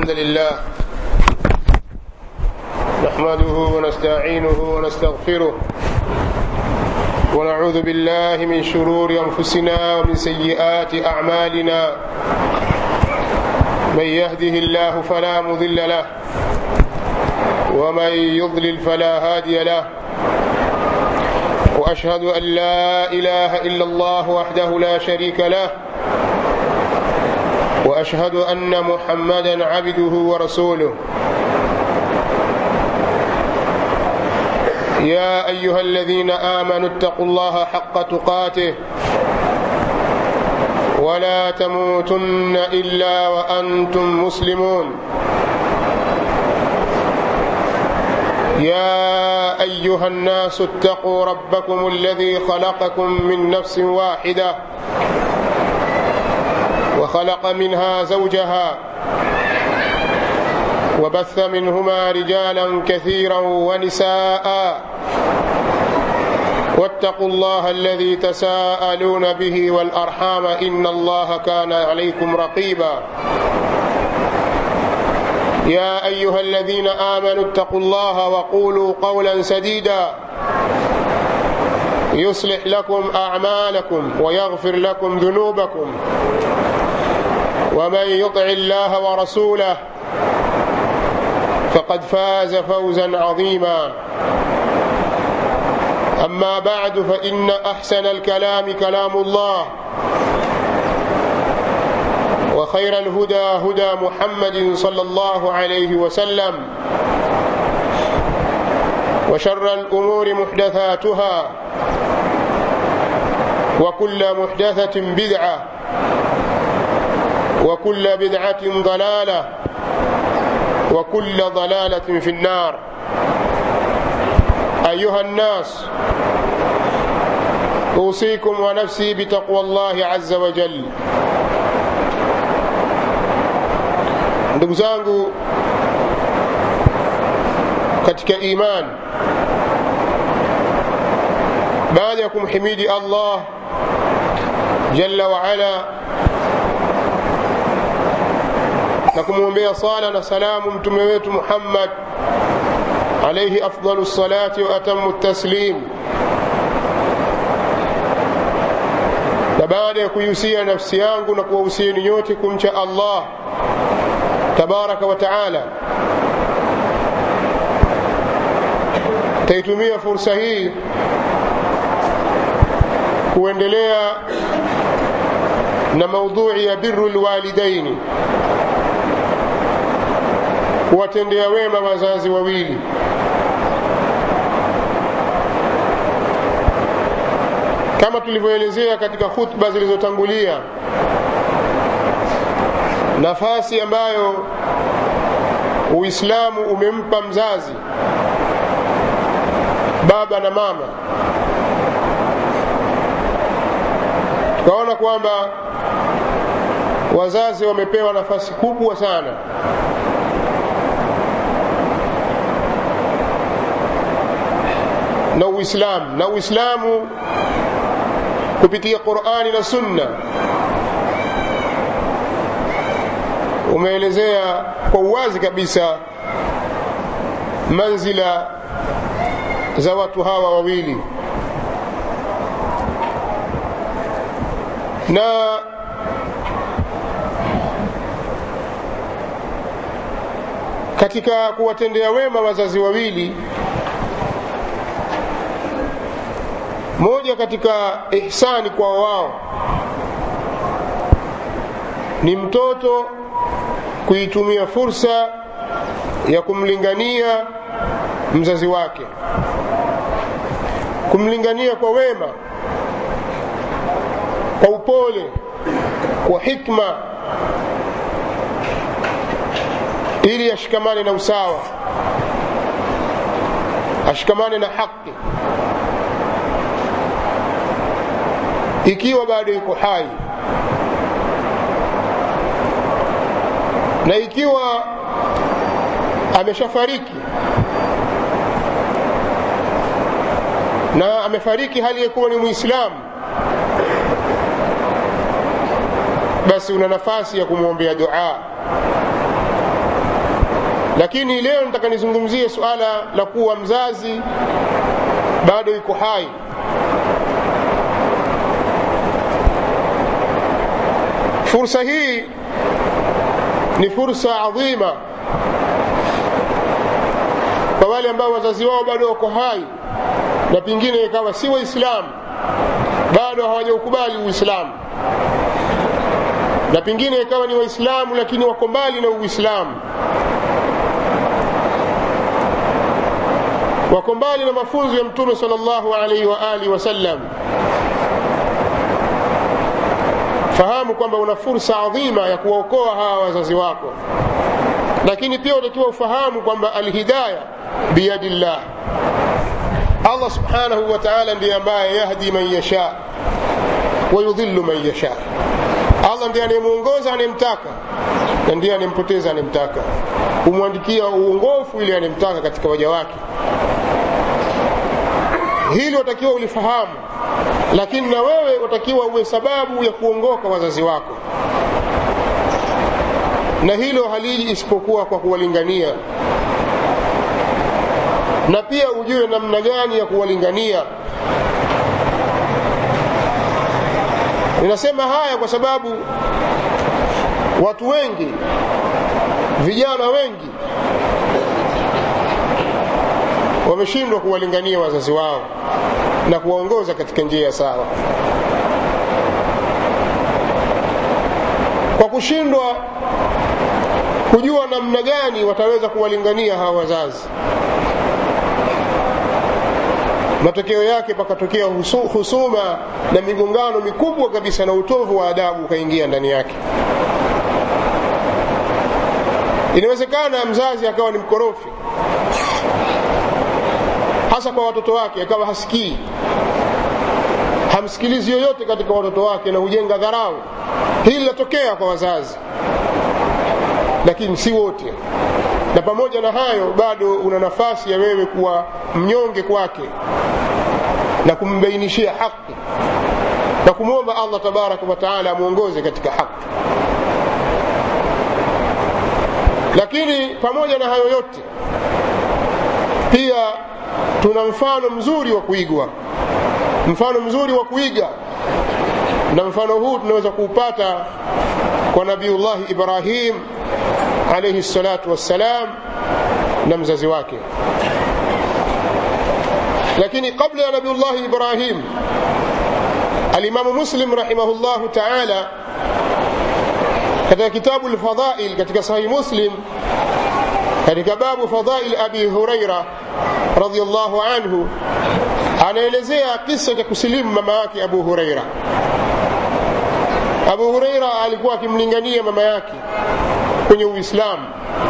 الحمد لله نحمده ونستعينه ونستغفره ونعوذ بالله من شرور انفسنا ومن سيئات اعمالنا من يهده الله فلا مضل له ومن يضلل فلا هادي له واشهد ان لا اله الا الله وحده لا شريك له واشهد ان محمدا عبده ورسوله يا ايها الذين امنوا اتقوا الله حق تقاته ولا تموتن الا وانتم مسلمون يا ايها الناس اتقوا ربكم الذي خلقكم من نفس واحده وخلق منها زوجها وبث منهما رجالا كثيرا ونساء واتقوا الله الذي تساءلون به والارحام ان الله كان عليكم رقيبا يا ايها الذين امنوا اتقوا الله وقولوا قولا سديدا يصلح لكم اعمالكم ويغفر لكم ذنوبكم ومن يطع الله ورسوله فقد فاز فوزا عظيما اما بعد فان احسن الكلام كلام الله وخير الهدى هدى محمد صلى الله عليه وسلم وشر الامور محدثاتها وكل محدثه بدعه وكل بدعه ضلاله وكل ضلاله في النار ايها الناس اوصيكم ونفسي بتقوى الله عز وجل ndugu zangu katika iman baada ya kumhimidi allah jalla waala na kumwombea sala na salamu mtume wetu muhammad alaihi afdalu lsalati wa atamu taslim na baada ya kuihusia nafsi yangu na kuwahusieni nyote kumcha allah tabaraka wa taala taitumia fursa hii kuendelea na maudhui ya biru lwalidaini kuwatendea wema wazazi wawili kama tulivyoelezea katika khutba zilizotangulia nafasi ambayo uislamu umempa mzazi baba na mama tukaona kwamba wazazi wamepewa nafasi kubwa sana na uislamu na uislamu kupitia qurani na sunna umeelezea kwa uwazi kabisa manzila za watu hawa wawili na katika kuwatendea wema wazazi wawili moja katika ihsani kwa wao ni mtoto kuitumia fursa ya kumlingania mzazi wake kumlingania kwa wema kwa upole kwa hikma ili ashikamane na usawa ashikamane na haki ikiwa bado yuko hai na ikiwa ameshafariki na amefariki hali ya kuwa ni mwislamu basi una nafasi ya kumwombea dua lakini leo nataka nizungumzie suala la kuwa mzazi bado yuko hai fursa hii ni fursa adhima kwa wale ambao wazazi wao bado wako hai na pengine ikawa si waislamu bado hawajaukubali uislamu na pengine ikawa ni waislamu lakini wako mbali na uislamu wako mbali na mafunzo ya mtume sal llahu alaihi wa alihi wasallam fahamu kwamba una fursa adhima ya kuwaokoa hawa wazazi wako lakini pia utakiwa ufahamu kwamba alhidaya biyadi llah allah subhanahu wa taala ndiye ambaye yahdi man yasha wayudhillu man yasha allah ndiye anayemwongoza anayemtaka na ndiye anayempoteza anayemtaka humwandikia uongofu ili anayemtaka katika waja wake hili watakiwa ulifahamu lakini na wewe utakiwa uwe sababu ya kuongoka wazazi wako na hilo haliji isipokuwa kwa kuwalingania na pia ujue namna gani ya kuwalingania ninasema haya kwa sababu watu wengi vijana wengi wameshindwa kuwalingania wazazi wao na kuwaongoza katika njia sawa kwa kushindwa kujua namna gani wataweza kuwalingania hawa wazazi matokeo yake pakatokea husuma na migongano mikubwa kabisa na utovu wa adabu ukaingia ndani yake inawezekana mzazi akawa ni mkorofi hasa kwa watoto wake akawa hasikii hamsikilizi yoyote katika watoto wake na hujenga dharau hili linatokea kwa wazazi lakini si wote na pamoja na hayo bado una nafasi ya wewe kuwa mnyonge kwake na kumbainishia haki na kumwomba allah tabaraka wataala amwongoze katika haki lakini pamoja na hayo yote pia tuna mfano mzuri wa kuigwa mfano mzuri wa kuiga na mfano huu tunaweza kuupata kwa nabiullahi ibrahim alaihi salatu wassalam na mzazi wake lakini kabla ya nabiullahi ibrahim alimamu muslim rahimahullahu taala katika kitabu lfadhail katika sahihi muslim katika babu fadhail abi huraira radiallahu anhu anaelezea kisa cha kusilimu mama yake abu huraira abu huraira alikuwa akimlingania mama yake kwenye uislamu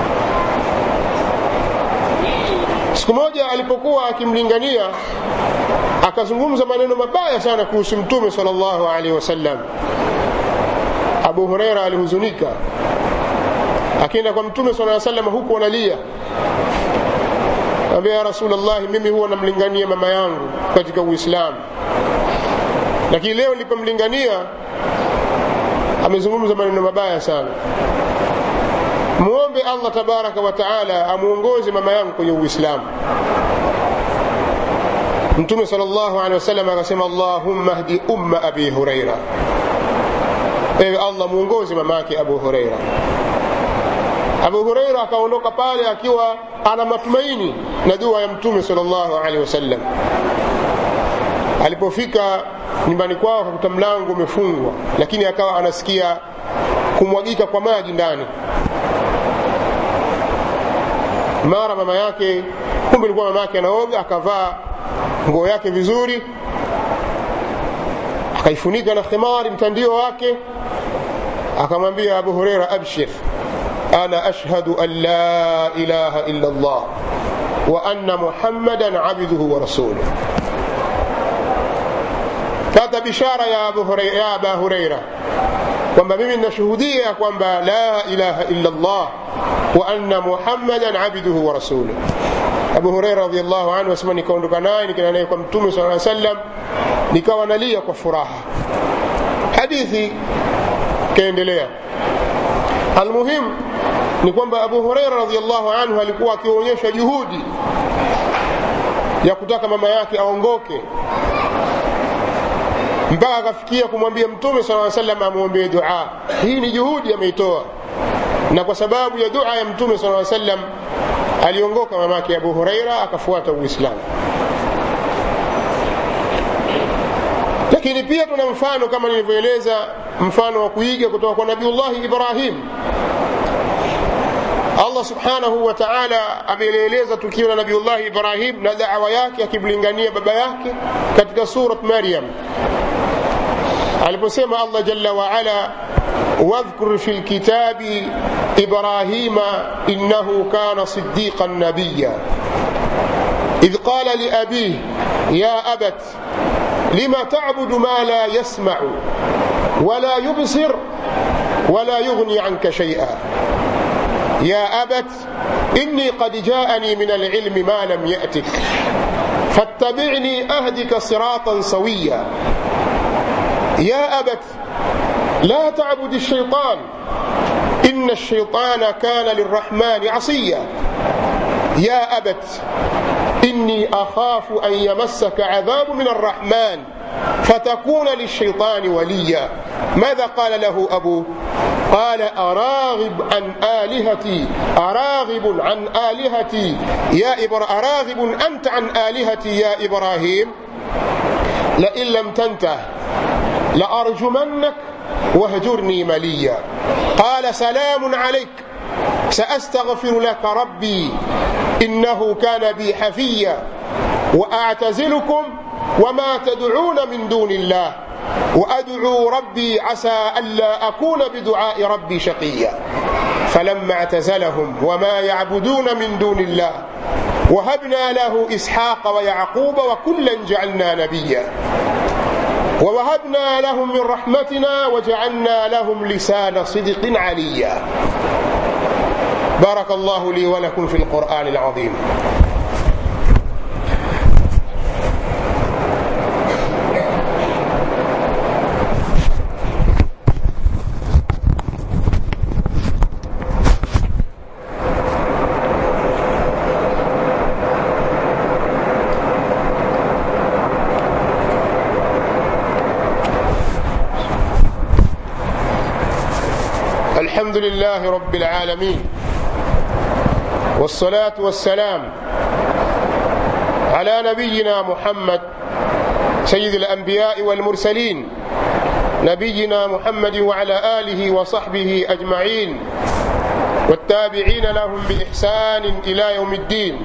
siku moja alipokuwa akimlingania akazungumza maneno mabaya sana kuhusu mtume sal llahu alaihi wasallam abu hureira alihuzunika akienda kwa mtume sala salam huku analia ambia ya rasulllahi mimi huwa namlingania mama yangu katika uislamu lakini leo nilipomlingania amezungumza maneno mabaya sana muombe allah tabaraka wa taala amwongoze mama yangu kwenye uislamu mtume sal llahu alehi wasallam akasema allahumma hdi umma abi huraira ewe allah mwongoze mama yake abu hureira abu hureira akaondoka pale akiwa ana matumaini na dua ya mtume sal llahu alehi wasallam alipofika nyumbani kwao akakuta mlango umefungwa lakini akawa anasikia kumwagika kwa maji ndani mara mama yake kumbe ilikuwa mama yake anaoga akavaa nguo yake vizuri akaifunika na khimari mtandio wake akamwambia abu hureira abshir ana ashhadu an la ilaha illa llah wa anna muhammadan abduhu wa rasuluh pata bishara ya abu hureira, ya aba hureira kwamba mimi ninashuhudia kwamba la ilaha illa llah wa anna muhammadan abduhu wa rasuluh abu hureira radiallahu anhu asema nikaondoka naye nikaenda naye kwa mtume saa sallam nikawa nalia kwa furaha hadithi ikaendelea almuhimu ni kwamba abu hureira radiallahu anhu alikuwa akionyesha juhudi ya kutaka mama yake aongoke mpaka akafikia kumwambia mtume sala salam amwombee dua hii ni juhudi ameitoa na kwa sababu ya dua ya mtume sala salam aliongoka mamake abu hureira akafuata uislamu lakini pia tuna mfano kama nilivyoeleza mfano wa kuiga kutoka kwa nabiullahi ibrahim allah subhanahu wa taala amelieleza tukio la nabiullahi ibrahim na dawa yake akimlingania baba yake katika surat maryam aliposema allah jalla waala واذكر في الكتاب إبراهيم إنه كان صديقا نبيا إذ قال لأبيه يا أبت لم تعبد ما لا يسمع ولا يبصر ولا يغني عنك شيئا يا أبت إني قد جاءني من العلم ما لم يأتك فاتبعني أهدك صراطا سويا يا أبت لا تعبد الشيطان إن الشيطان كان للرحمن عصيا يا أبت إني أخاف أن يمسك عذاب من الرحمن فتكون للشيطان وليا ماذا قال له أبوه قال أراغب عن آلهتي أراغب عن آلهتي يا إبرا أراغب أنت عن آلهتي يا إبراهيم لئن لم تنته لأرجمنك واهجرني مليا قال سلام عليك سأستغفر لك ربي إنه كان بي حفيا وأعتزلكم وما تدعون من دون الله وأدعو ربي عسى ألا أكون بدعاء ربي شقيا فلما اعتزلهم وما يعبدون من دون الله وهبنا له إسحاق ويعقوب وكلا جعلنا نبيا ووهبنا لهم من رحمتنا وجعلنا لهم لسان صدق عليا بارك الله لي ولكم في القرآن العظيم الحمد لله رب العالمين والصلاة والسلام على نبينا محمد سيد الأنبياء والمرسلين نبينا محمد وعلى آله وصحبه أجمعين والتابعين لهم بإحسان إلى يوم الدين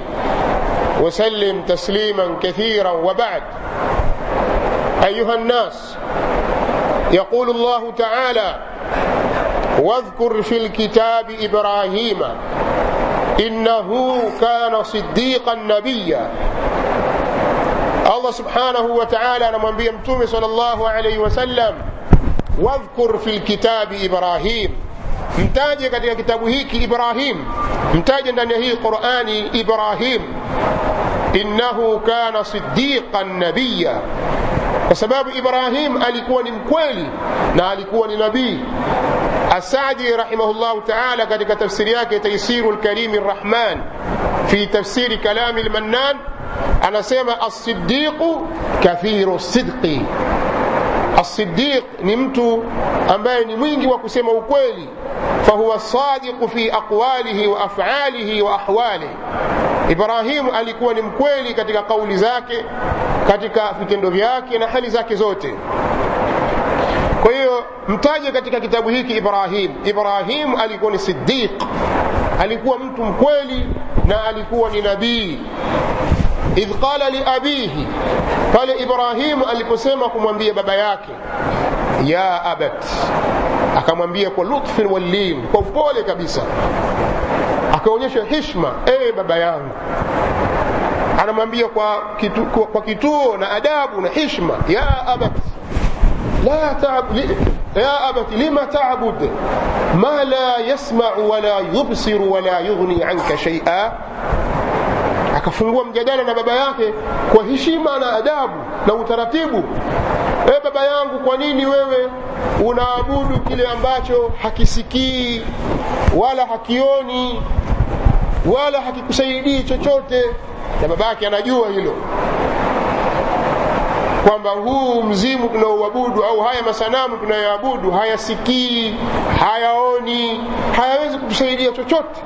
وسلم تسليما كثيرا وبعد أيها الناس يقول الله تعالى واذكر في الكتاب إبراهيم إنه كان صديقا نبيا الله سبحانه وتعالى anamwambia mtume sallallahu alayhi wasallam wadhkur fi lkitabi ibrahim mtaje katika kitabu hiki ibrahim mtaje ndani ya hii qurani ibrahim innahu kana sidiqan nabiya kwa sababu ibrahim alikuwa ni mkweli na alikuwa ni nabii السعدي رحمه الله تعالى katika tafsiri yake تيسير الكريم الرحمن في تفسير كلام المنان anasema الصديق كثير الصدق الصديق ni mtu ambaye ni mwingi wa kusema ukweli فهو الصادق في أقواله وأفعاله وأحواله Ibrahimu alikuwa ni mkweli katika kauli zake, katika vitendo vyake na hali zake zote. Kwa hiyo mtaje katika kitabu hiki Ibrahim. Ibrahim alikuwa ni siddiq, alikuwa mtu mkweli na alikuwa ni nabii. Idh qala liabihi, pale Ibrahimu aliposema kumwambia baba yake, ya abat, akamwambia kwa lutfin wallim, kwa upole kabisa, akaonyesha hishma, ewe baba yangu anamwambia kwa, kitu, kwa, kwa kituo na adabu na hishma ya abat لا تعب يا أبت لم تعبد ما لا يسمع ولا يبصر ولا يغني عنك شيئا akafungua mjadala na baba yake kwa heshima na adabu na utaratibu e baba yangu kwa nini wewe unaabudu kile ambacho hakisikii wala hakioni wala hakikusaidii chochote na baba yake anajua hilo kwamba huu mzimu tunaouabudu au haya masanamu tunayoabudu hayasikii hayaoni hayawezi kutusaidia chochote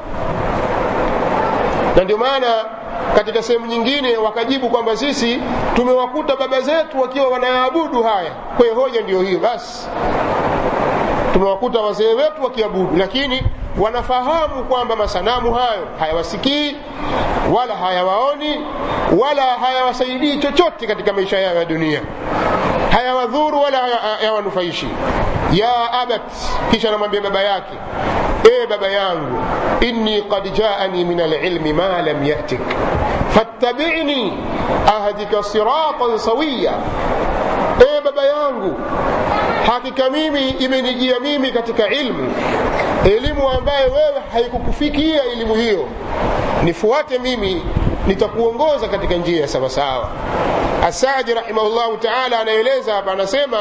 na ndio maana katika sehemu nyingine wakajibu kwamba sisi tumewakuta baba zetu wakiwa wanayaabudu haya kwa hiyo hoja ndio hiyo basi tumewakuta wazee wetu wakiabudu lakini wanafahamu kwamba masanamu hayo hayawasikii wala hayawaoni wala hayawasaidii chochote katika maisha yao ya dunia hayawadhuru wala hayawanufaishi ya abat kisha anamwambia baba yake e baba yangu inni qad jaani min alilmi ma lam yatik fattabini ahdika siratan sawiya e baba yangu hakika mimi imenijia mimi katika ilmu elimu ambayo wewe haikukufikia elimu hiyo nifuate mimi nitakuongoza katika njia ya sawasawa asadi rahimahullahu taala anaeleza hapa anasema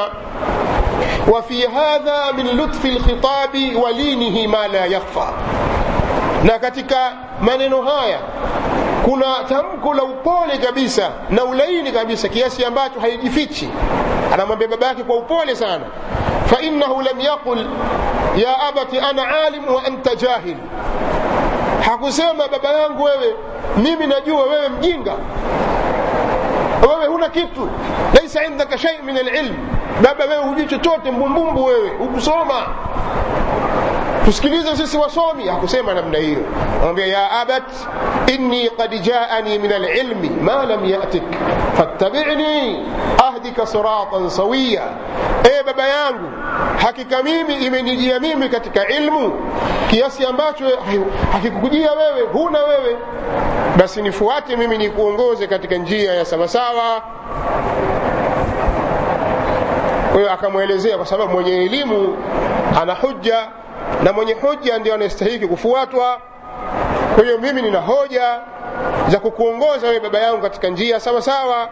وفي هذا من لطف الخطاب ولينه ما لا يخفى na katika maneno haya kuna tamko la upole kabisa na ulaini kabisa kiasi ambacho haijifichi anamwambia baba yake kwa upole sana fainahu lam yaqul ya abati ana alim wa anta jahil hakusema baba yangu wewe mimi najua wewe mjinga wewe huna kitu laisa indaka shay min alilm baba wewe hujui chochote mbumbumbu wewe hukusoma tusikilize sisi wasomi hakusema namna hiyo anamwambia ya abat inni qad jaani min alilmi ma lam yatik fattabini ahdika siratan sawiya e baba yangu hakika mimi imenijia mimi katika ilmu kiasi ambacho hakikukujia wewe huna wewe basi nifuate mimi nikuongoze katika njia ya sawasawa kwa hiyo akamwelezea kwa sababu mwenye elimu ana hujja na mwenye hujja ndio anastahiki kufuatwa kwa hiyo mimi nina hoja za kukuongoza wewe baba yangu katika njia sawa sawa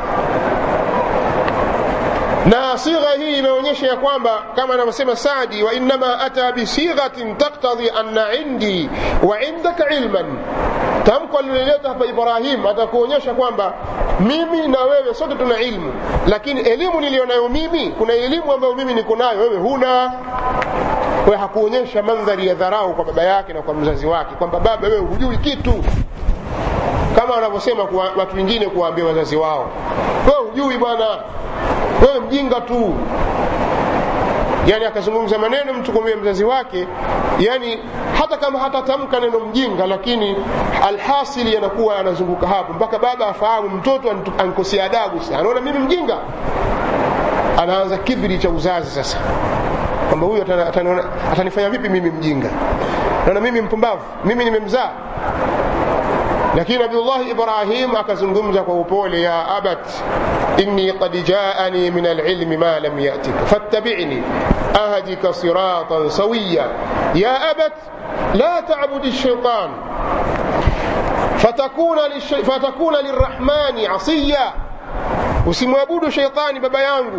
na sigha hii inaonyesha ya kwamba kama anavyosema Saadi, wa innama ata bisighatin taktadhi anna indi wa indaka ilman. Tamko aliloleta hapa Ibrahim atakuonyesha kwamba mimi na wewe sote tuna ilmu, lakini elimu niliyonayo mimi, kuna elimu ambayo mimi niko nayo, wewe huna. Kwa hiyo hakuonyesha mandhari ya dharau kwa baba yake na kwa mzazi wake, kwamba baba, wewe hujui kitu kama wanavyosema watu wengine kuwaambia wazazi wao, wewe hujui bwana, wewe mjinga tu. Yani akazungumza maneno mtu kumwambia mzazi wake, yani hata kama hatatamka neno mjinga, lakini alhasili yanakuwa anazunguka hapo mpaka baba afahamu mtoto ankosea adabu. Sasa anaona mimi mjinga, anaanza kibri cha uzazi sasa kwamba huyu atanifanya vipi mimi mjinga, naona mimi mpumbavu, mimi nimemzaa lakini nabiullahi ibrahim akazungumza kwa upole ya abat inni qad jaani min alilmi ma lam yatika fattabini ahdika siratan sawiya ya abat la tabudi shaitan fatakuna, fatakuna lirrahmani asiya usimwabudu shaitani baba yangu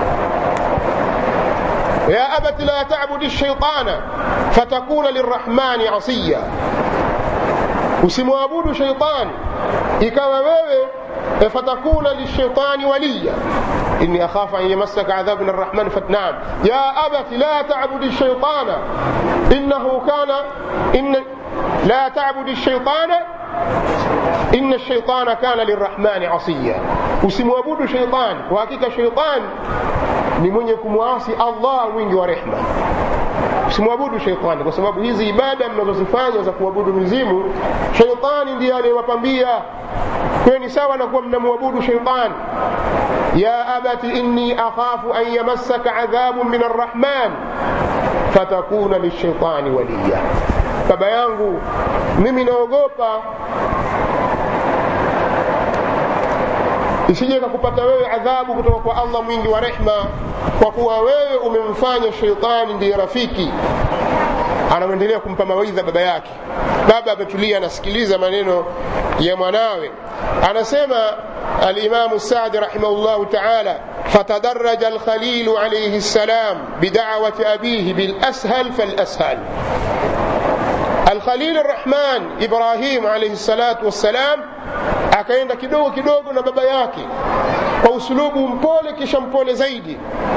يا أبت لا تعبد الشيطان فتكون للرحمن عصيا usimwabudu shaitani ikawa wewe fatakuna lishaitani waliya inni akhafu an yamassaka adhabu min arrahman fatnam ya abati la tabudi shaitana innahu kana inna la tabudi shaitana inna shaitana kana lirrahmani asiya usimwabudu shaitani kwa hakika shaitani ni mwenye kumwasi allah mwingi wa rehma usimwabudu sheitani kwa sababu hizi ibada mnazozifanya za kuabudu mizimu sheitani ndiye aliyewapambia kwayo ni sawa na kuwa mnamwabudu sheitani ya abati inni akhafu an yamassaka adhabun min arrahman fatakuna lishaitani waliya baba yangu mimi naogopa isije kakupata wewe adhabu kutoka kwa allah mwingi wa rehma kwa kuwa wewe umemfanya sheitani ndiye rafiki anamwendelea kumpa mawaidha baba yake baba ametulia anasikiliza maneno ya mwanawe anasema alimamu sadi rahimahullahu taala فتدرج الخليل عليه السلام بدعوة أبيه بالأسهل فالأسهل الخليل الرحمن إبراهيم عليه الصلاة والسلام akaenda kidogo kidogo na baba yake kwa usulubu mpole kisha mpole zaidi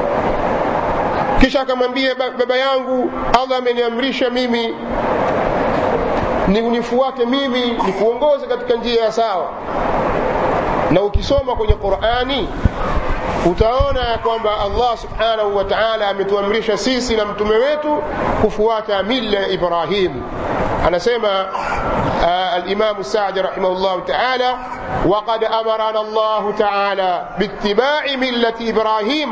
kisha akamwambia baba yangu allah ameniamrisha mimi ni unifuate mimi nikuongoze katika njia ya sawa na ukisoma kwenye qurani utaona ya kwamba allah subhanahu wa taala ametuamrisha sisi na mtume wetu kufuata milla ya ibrahim anasema alimamu sadi rahimahullahu taala وقد أمرنا الله تعالى باتباع ملة إبراهيم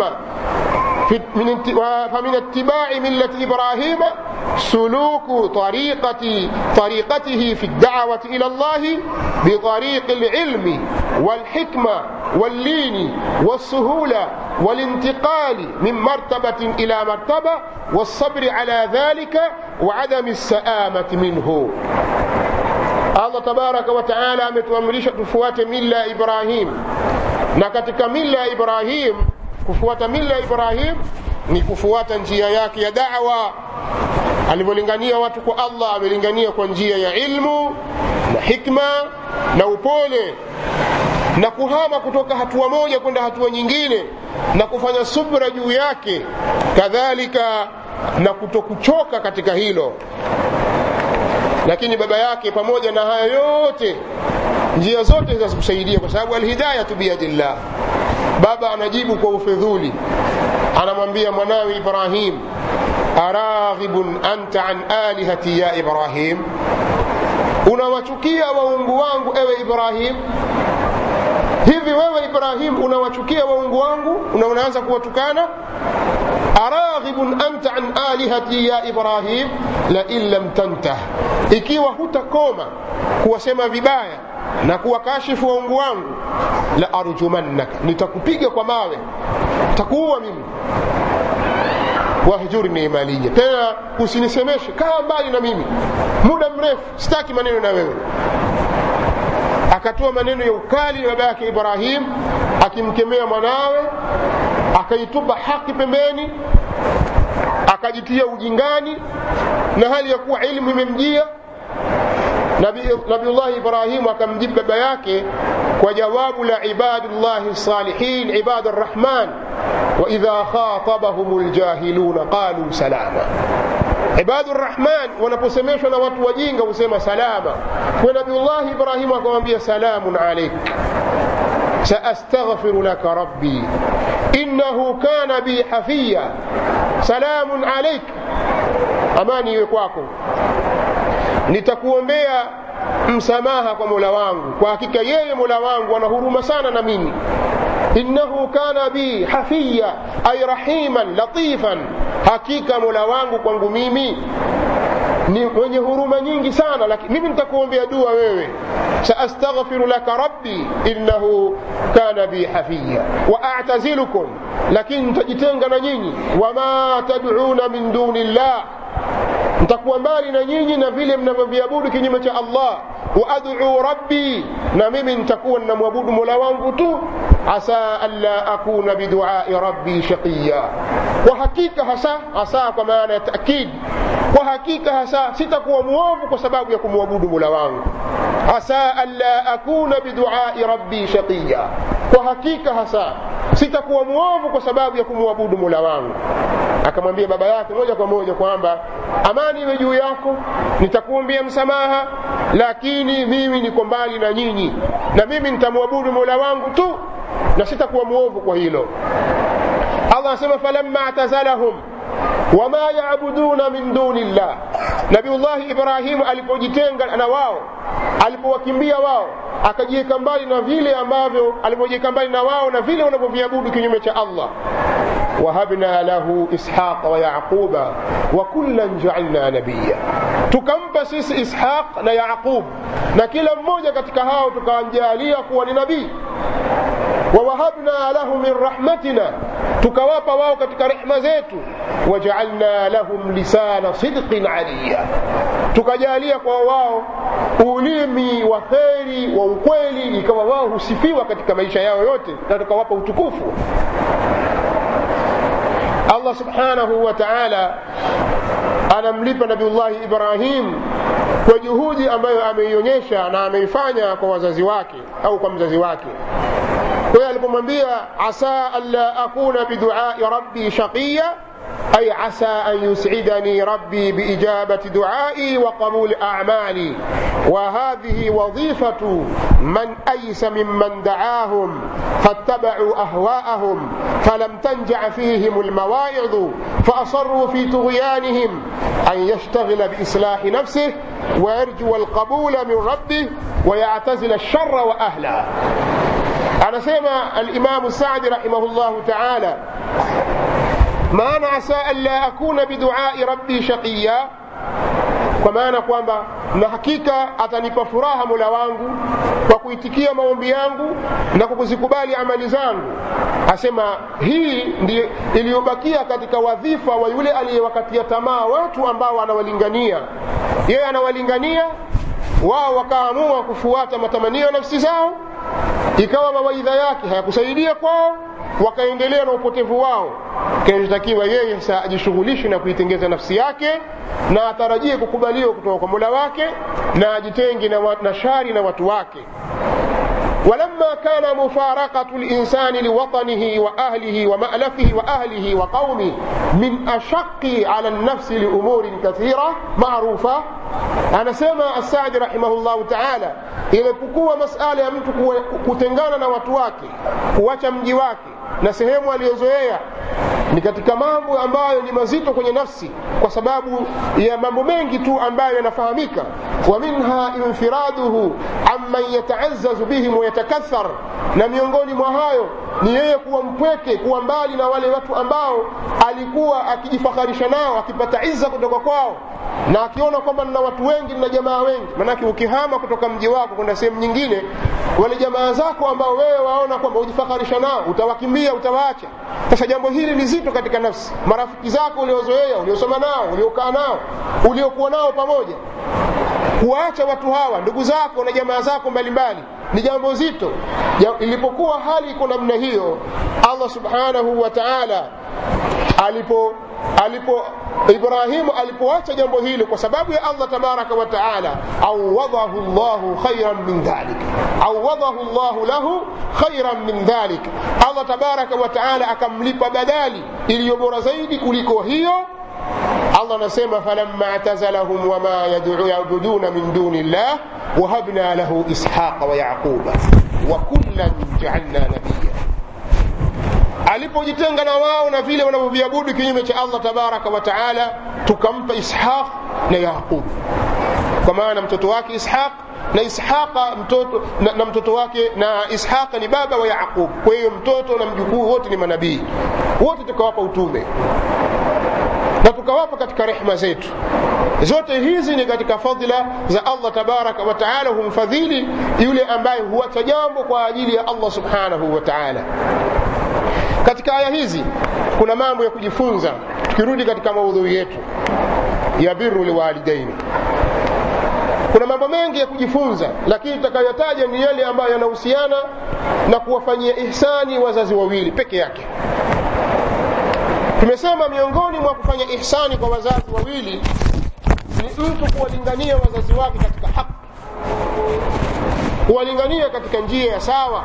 من فمن اتباع ملة إبراهيم سلوك طريقة طريقته في الدعوة إلى الله بطريق العلم والحكمة واللين والسهولة والانتقال من مرتبة إلى مرتبة والصبر على ذلك وعدم السآمة منه allah tabaraka wataala ametuamrisha tufuate mila ya ibrahim na katika mila ya ibrahim kufuata mila ya ibrahim ni kufuata njia yake ya dawa alivyolingania watu kwa allah amelingania kwa njia ya ilmu na hikma na upole na kuhama kutoka hatua moja kwenda hatua nyingine na kufanya subra juu yake kadhalika na kutokuchoka katika hilo lakini baba yake pamoja na haya yote njia zote zinazokusaidia kwa sababu alhidayatu biyadillah baba anajibu kwa ufedhuli anamwambia mwanawe ibrahim araghibun anta an alihati ya ibrahim unawachukia waungu wangu ewe ibrahim hivi wewe ibrahim unawachukia waungu wangu na unaanza kuwatukana araghibun anta an alihati ya ibrahim lain lam tantah ikiwa hutakoma kuwasema vibaya na kuwakashifu waungu wangu la arjumannaka nitakupiga kwa mawe takuua mimi wahjurni maliya tena usinisemeshe kaa mbali na mimi muda mrefu sitaki maneno na wewe akatoa maneno ya ukali baba yake ibrahim akimkemea mwanawe akaitupa haki pembeni akajitia ujingani na hali ya kuwa ilmu imemjia nabiullahi ibrahimu akamjibu baba yake kwa jawabu la ibadullahi salihin ibadu rrahman waidha khatabahum ljahiluna qalu salama ibadu rrahman wanaposemeshwa na watu wajinga husema salama kwa nabiullahi ibrahimu akamwambia salamun alaik سأستغفر لك ربي إنه كان بي حفيا سلام عليك amani iwe kwako nitakuombea msamaha kwa mola wangu kwa hakika yeye mola wangu ana huruma sana na mimi innahu kana bi hafiya ay rahiman latifan hakika mola wangu kwangu mimi ni mwenye huruma nyingi sana lakini mimi nitakuombea dua wewe saastaghfiru laka rabbi innahu kana bi hafiya wa a'tazilukum lakini nitajitenga na nyinyi wama tad'una min duni llah nitakuwa mbali na nyinyi na vile mnavyoviabudu kinyume cha allah waaduu rabbi na mimi nitakuwa ninamwabudu mola wangu tu asa anla akuna biduai rabbi shaqiya kwa hakika hasa hasa kwa maana ya taakid kwa hakika hasa sitakuwa mwovu kwa sababu ya kumwabudu mola wangu asa anla akuna biduai rabbi shaqiya kwa hakika hasa sitakuwa mwovu kwa sababu ya kumwabudu mola wangu akamwambia baba yake moja kwa moja kwamba amani iwe juu yako nitakuombea msamaha lakini mimi niko mbali na nyinyi na mimi nitamwabudu mola wangu tu na sitakuwa mwovu kwa hilo allah anasema falamma atazalahum wama yabuduna min duni llah nabiullahi ibrahimu alipojitenga na wao alipowakimbia wao akajiweka mbali na vile ambavyo alipojiweka mbali na wao na vile wanavyoviabudu kinyume cha allah wahabna lahu ishaqa wa yaquba wa kullan jaalna nabiya tukampa sisi ishaq na yaqub na kila mmoja katika hao tukamjalia kuwa ni nabii wawahabna lahu min rahmatina tukawapa wao katika rehma zetu wajaalna lahum lisana sidqin aliya tukajalia kwa wao ulimi wa kheri wa ukweli ikawa wao husifiwa katika maisha yao yote na tukawapa utukufu allah subhanahu wa taala anamlipa nabiullahi ibrahim kwa juhudi ambayo ameionyesha na ameifanya kwa wazazi wake au kwa mzazi wake kwa hiyo alipomwambia asa anla akuna biduai rabbi shaqiya أي عسى أن يسعدني ربي بإجابة دعائي وقبول أعمالي وهذه وظيفة من أيس ممن دعاهم فاتبعوا أهواءهم فلم تنجع فيهم المواعظ فأصروا في طغيانهم أن يشتغل بإصلاح نفسه ويرجو القبول من ربه ويعتزل الشر وأهله anasema alimamu sadi rahimahullahu taala maana asa an la akuna biduai rabbi shaqiya kwa maana kwamba na hakika atanipa furaha mola wangu kwa kuitikia maombi yangu na kwa kuzikubali amali zangu asema hii ndiyo iliyobakia katika wadhifa wa yule aliyewakatia tamaa watu ambao anawalingania yeye anawalingania wao wakaamua kufuata matamanio ya nafsi zao ikawa mawaidha yake hayakusaidia kwao wakaendelea na upotevu wao kinachotakiwa yeye sasa ajishughulishe na kuitengeza nafsi yake na atarajie kukubaliwa kutoka kwa mola wake na ajitenge na, na shari na watu wake ولما كان مفارقة الإنسان لوطنه وأهله ومألفه وأهله وقومه من أشق على النفس لأمور كثيرة معروفة أنا سمع السعد رحمه الله تعالى ilipokuwa masala ya mtu kutengana na watu wake kuacha mji wake na sehemu aliyozoea ni katika mambo ambayo ni mazito kwenye nafsi kwa sababu ya mambo mengi tu ambayo yanafahamika wa minha infiraduhu amman yataazzazu bihim wayatakathar na miongoni mwa hayo ni yeye kuwa mpweke kuwa mbali na wale watu ambao alikuwa akijifakharisha nao akipata izza kutoka kwao na akiona kwamba nina watu wengi nina jamaa wengi maanake ukihama kutoka mji wako kwenda sehemu nyingine wale jamaa zako ambao wewe waona kwamba ujifakharisha nao utawakimbia utawaacha sasa jambo hili ni zito katika nafsi marafiki zako uliozoea uliosoma nao uliokaa nao uliokuwa nao pamoja kuwaacha watu hawa ndugu zako na jamaa zako mbalimbali ni jambo zito ilipokuwa hali iko namna hiyo allah subhanahu wa taala alipo alipo ibrahimu alipoacha jambo hilo kwa sababu ya allah tabaraka wa taala awadahu llahu khairan min dhalik awadahu llahu lahu khairan min dhalik allah tabaraka wa taala akamlipa badali iliyo bora zaidi kuliko hiyo allah anasema falamma atazalahum wama yabuduna min duni llah wahabna lahu ishaqa wa yaquba wa kullan jaalna nabiya alipojitenga na wao na vile wanavyoviabudu kinyume cha allah tabaraka wa taala tukampa ishaq na yaqub kwa maana mtoto wake ishaq na ishaqa mtoto na, na mtoto wake na ishaqa ni baba wa yaqub kwa hiyo mtoto na mjukuu wote ni manabii wote tukawapa utume na tukawapa katika rehma zetu zote hizi ni katika fadhila za allah tabaraka wa taala humfadhili yule ambaye huacha jambo kwa ajili ya allah subhanahu wa taala katika aya hizi kuna mambo ya kujifunza tukirudi katika maudhui yetu ya biru liwalidaini kuna mambo mengi ya kujifunza lakini tutakayotaja ni yale ambayo yanahusiana na kuwafanyia ihsani wazazi wawili peke yake tumesema miongoni mwa kufanya ihsani kwa wazazi wawili ni mtu kuwalingania wazazi wake katika haki kuwalingania katika njia ya sawa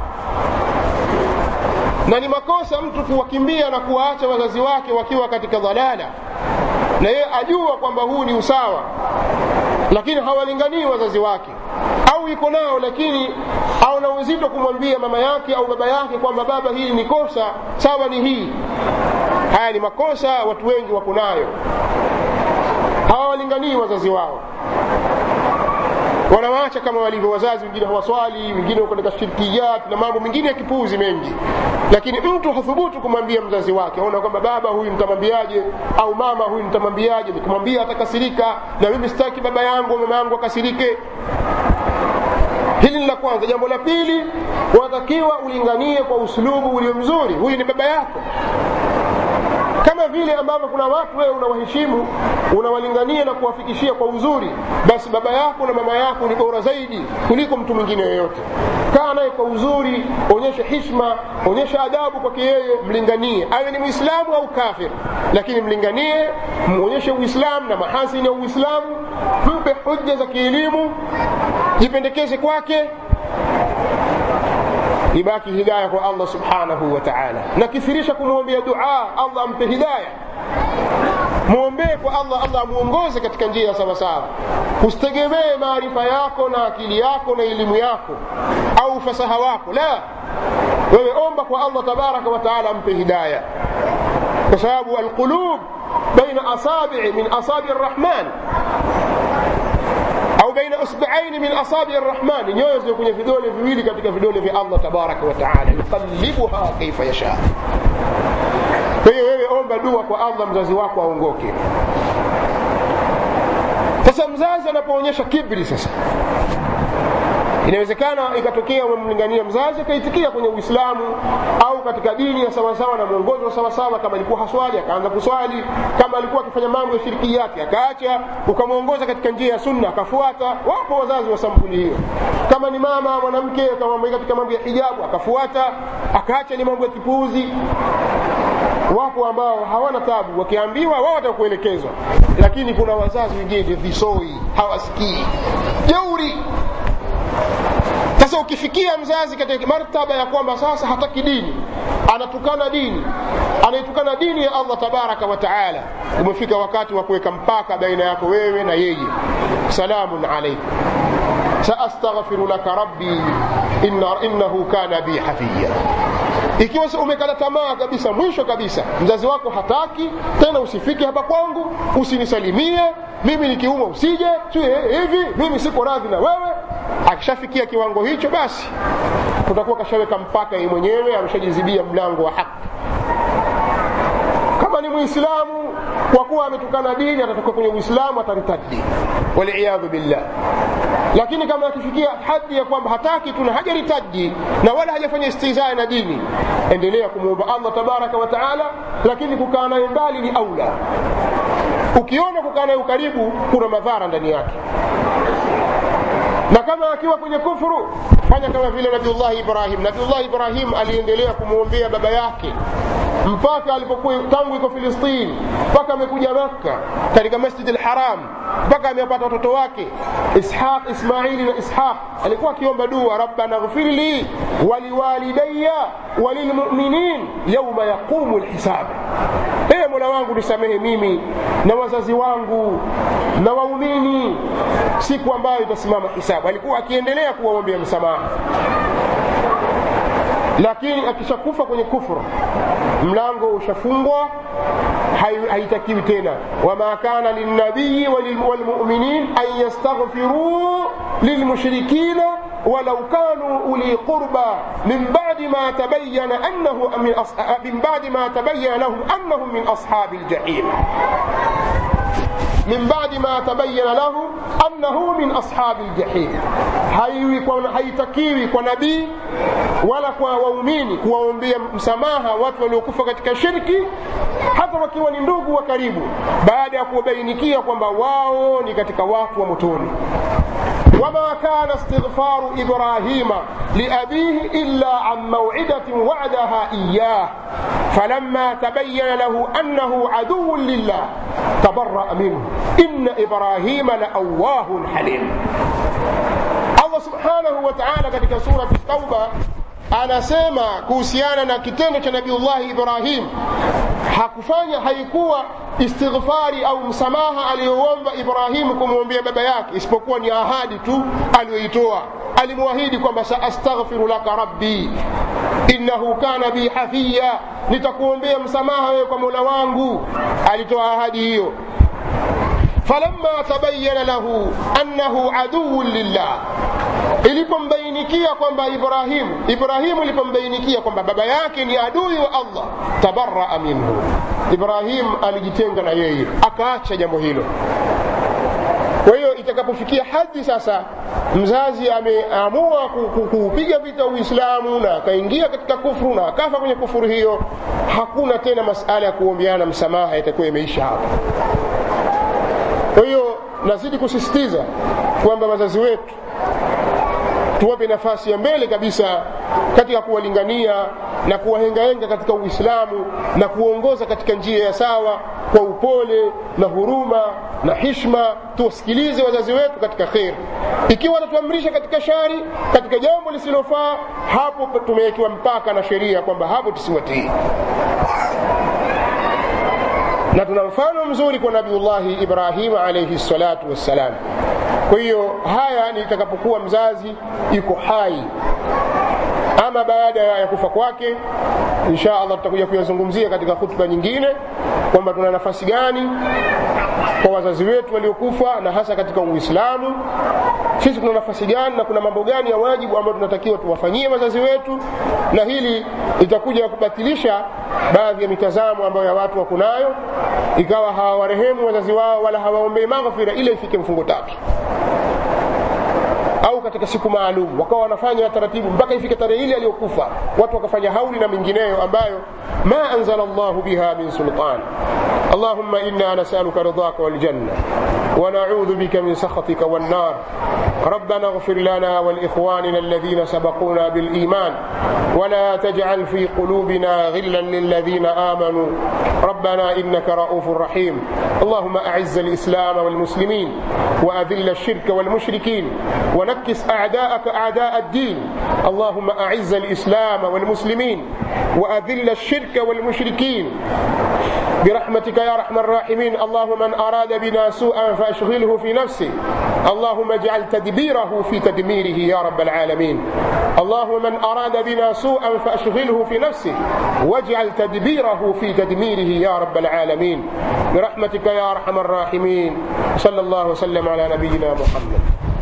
na ni makosa mtu kuwakimbia na kuwaacha wazazi wake wakiwa katika dhalala na yeye ajua kwamba huu ni usawa lakini hawalinganii wazazi wake au iko nao lakini auna uzito kumwambia mama yake au baba yake kwamba baba hili ni kosa sawa ni hii haya ni makosa watu wengi wako nayo hawawalinganii wazazi wao wanawaacha kama walivyo wazazi wengine hawaswali wengine wako katika shirkiyat na mambo mengine ya kipuuzi mengi lakini mtu hathubutu kumwambia mzazi wake aona kwamba baba huyu nitamwambiaje au mama huyu nitamwambiaje nikimwambia atakasirika na mimi sitaki baba yangu mama yangu akasirike hili ni la kwanza jambo la pili unatakiwa ulinganie kwa uslubu ulio mzuri huyu ni baba yako kama vile ambavyo kuna watu wewe unawaheshimu unawalingania na kuwafikishia kwa uzuri basi baba yako na mama yako ni bora zaidi kuliko mtu mwingine yoyote kaa naye kwa uzuri onyesha hishma onyesha adabu kwake yeye mlinganie awe ni mwislamu au kafir lakini mlinganie mwonyeshe uislamu na mahasini ya uislamu mpe hujja za kielimu jipendekeze kwake ibaki hidaya kwa allah subhanahu wa taala na kithirisha kumwombea dua allah ampe hidaya mwombee kwa allah allah amuongoze katika njia sawasawa usitegemee maarifa yako na akili yako na elimu yako au ufasaha wako la wewe omba kwa allah tabaraka wa taala ampe hidaya kwa sababu alqulub baina asabii min asabi rrahman au baina usbiaini min asabi rrahmani nyoyo zio kwenye vidole viwili katika vidole vya allah tabaraka wa taala yuqallibuha kaifa yasha kwa hiyo wewe omba dua kwa allah mzazi wako aongoke sasa mzazi anapoonyesha kibri sasa inawezekana ikatokea umemlingania mzazi akaitikia kwenye uislamu au katika dini ya sawasawa na mwongozo wa sawasawa kama alikuwa haswali akaanza kuswali kama alikuwa akifanya mambo ya shirikiyati akaacha ukamwongoza katika njia ya sunna akafuata wapo wazazi wa sampuli hiyo kama ni mama mwanamke akamwambia katika mambo ya hijabu akafuata akaacha ni mambo ya kipuuzi wapo ambao hawana tabu wakiambiwa wao watakuelekezwa lakini kuna wazazi wengine visoi hawasikii jeuri sasa ukifikia mzazi katika martaba ya kwamba sasa hataki dini anatukana dini anaitukana dini ya allah tabaraka wa taala umefika wakati wa kuweka mpaka baina yako wewe na yeye salamun alaikum saastaghfiru laka rabbi inna, innahu kana bi hafiya ikiwa umekata tamaa kabisa mwisho kabisa mzazi wako hataki tena usifike hapa kwangu usinisalimie mimi nikiumwa usije hivi mimi siko radhi na wewe akishafikia kiwango hicho basi kutakuwa kashaweka mpaka yeye mwenyewe ameshajizibia mlango wa haki kama ni muislamu kwa kuwa ametukana dini atatoka kwenye uislamu ataritadi waliyadhu billah lakini kama akifikia hadi ya kwamba hataki tu na hajaritadi na wala hajafanya istizaa na dini endelea kumwomba allah tabaraka wa taala lakini kukaa naye mbali ni aula ukiona kukaa naye ukaribu kuna madhara ndani yake na kama akiwa kwenye kufuru fanya kama vile nabiullahi ibrahim nabiullahi ibrahim aliendelea kumwombea baba yake mpaka alipokuwa tangu iko filistini mpaka amekuja makka katika masjid lharam mpaka amepata watoto wake ishaq ismaili na ishaq alikuwa akiomba dua rabbana ghfir li waliwalidaya walilmuminin yauma yaqumu lhisab ee mola wangu nisamehe mimi na wazazi wangu na waumini siku ambayo itasimama hisabu alikuwa akiendelea kuwaombea msamaha lakini akishakufa kwenye kufru mlango ushafungwa haitakiwi tena wama kana lilnabiyi walmuminin an yastaghfiruu lilmushrikina ولو كانوا أولي قربى من بعد ما تبين أنه من من بعد ما تبين لهم أنهم من أصحاب الجحيم من بعد ما تبين له أنه من أصحاب الجحيم haitakiwi kwa nabii wala kwa waumini kuwaombea msamaha watu waliokufa katika shirki hata wakiwa ni ndugu wa karibu baada ya kuwabainikia kwamba wao ni katika watu wa motoni وما كان استغفار إبراهيم لأبيه إلا عن موعدة وعدها إياه فلما تبين له أنه عدو لله تبرأ منه إن إبراهيم لأواه حليم الله سبحانه وتعالى katika سورة التوبة anasema kuhusiana na kitendo cha nabiullahi ibrahim hakufanya haikuwa istighfari au msamaha aliyoomba ibrahimu kumwombea baba yake isipokuwa ni ahadi tu aliyoitoa alimwahidi kwamba saastaghfiru laka rabbi innahu kana bi hafiya nitakuombea msamaha wewe kwa mola wangu alitoa ahadi hiyo falamma tabayana lahu annahu aduwun lillah ilipombainikia kwamba ibrahimu ibrahimu ilipombainikia kwamba baba yake ni adui wa allah tabaraa minhu ibrahim alijitenga na yeye akaacha jambo hilo kwa hiyo itakapofikia hadi sasa mzazi ameamua kuupiga vita uislamu na akaingia katika kufuru na akafa kwenye kufuru hiyo hakuna tena masala ya kuombeana msamaha itakuwa imeisha hapo kwa hiyo nazidi kusisitiza kwamba wazazi wetu tuwape nafasi ya mbele kabisa katika kuwalingania na kuwahengahenga katika uislamu na kuongoza katika njia ya sawa kwa upole na huruma na hishma tuwasikilize wazazi wetu katika kheri ikiwa wanatuamrisha katika shari katika jambo lisilofaa hapo tumewekiwa mpaka na sheria kwamba hapo tusiwatii na tuna mfano mzuri kwa nabiullahi ibrahima alaihi salatu wassalam kwa hiyo haya ni itakapokuwa mzazi yuko hai ama baada ya kufa kwake insha allah tutakuja kuyazungumzia katika hutuba nyingine kwamba tuna nafasi gani kwa wazazi wetu waliokufa na hasa katika uislamu sisi tuna nafasi gani na kuna mambo gani ya wajibu ambayo tunatakiwa tuwafanyie wazazi wetu na hili litakuja kubatilisha baadhi ya mitazamo ambayo ya watu wako nayo ikawa hawawarehemu wazazi wao wala hawaombei maghfira ile ifike mfungo tatu au katika siku maalum wakawa wanafanya taratibu mpaka ifike tarehe ile aliyokufa watu wakafanya hauli na mengineyo ambayo ma anzala llahu biha min sultan اللهم إنا نسألك رضاك والجنة ونعوذ بك من سخطك والنار ربنا اغفر لنا ولإخواننا الذين سبقونا بالإيمان ولا تجعل في قلوبنا غلا للذين آمنوا ربنا إنك رؤوف رحيم اللهم أعز الإسلام والمسلمين وأذل الشرك والمشركين ونكس أعداءك أعداء الدين اللهم أعز الإسلام والمسلمين وأذل الشرك والمشركين برحمتك يا ارحم الراحمين اللهم من اراد بنا سوءا فاشغله في نفسه اللهم اجعل تدبيره في تدميره يا رب العالمين اللهم من اراد بنا سوءا فاشغله في نفسه واجعل تدبيره في تدميره يا رب العالمين برحمتك يا ارحم الراحمين صلى الله وسلم على نبينا محمد